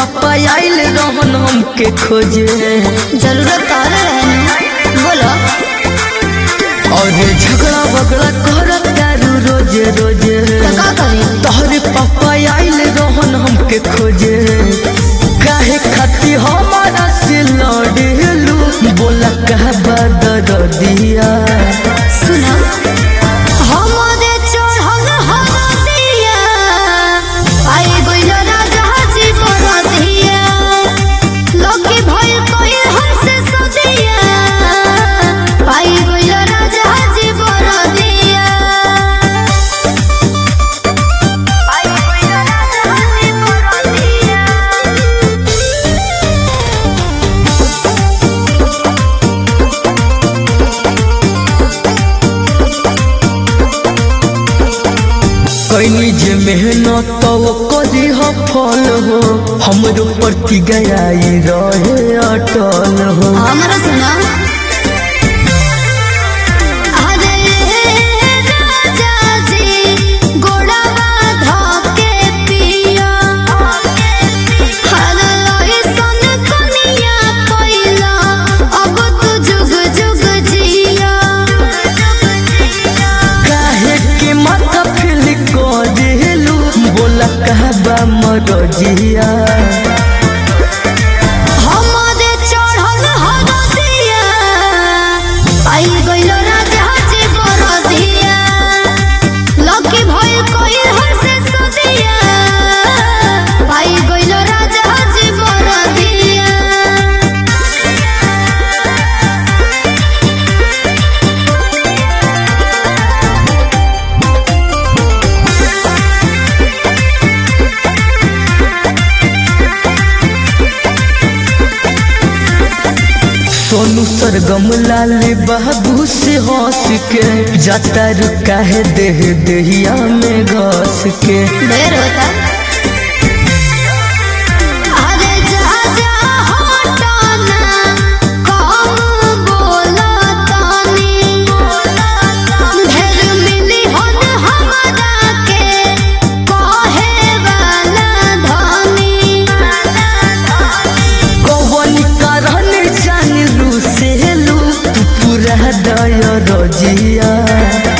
पापा आइल रहन हमके खोजे जरूरत और रहने बोलो और झगड़ा बगड़ा कर तारू रोजे रोजे तो का करी तोहरे पापा आइल रहन हमके खोजे काहे खाती हमारा से लड़ेलू बोला कहा बदर दिया सुना हमरे चढ़ल हरदिया आए गइल राजा जी बरदिया लकी भइल कोई हमसे सदिया आए गइल राजा जी बरदिया आए गइल राजा जी बरदिया कैनी जे मेहनत तो करी हो फल हो हमरो प्रति गयाई रहे अटल हो हमरा सुना अरे राजा जी गोड़वा धके पिया हर लइसन कनिया कइला अब तू जुग जुग जिया काहे के माथा फेल करेलू बोला कहबा मरजिया हमरे चढ़ल हरदिया आई गइल राजा जी बरदिया लकी भइल कोई हमसे सदिया आई गइल राजा जी बरदिया सोनू सरगम लाल बाबू से हंस के जाता रुका है देह देहिया में घस के ढेर होता अरे जा जा हटाना कम बोला तानी ढेर मिली हन हमरा के कहे वाला धानी कौन कारण जान लू से लू तू पूरा दया रजिया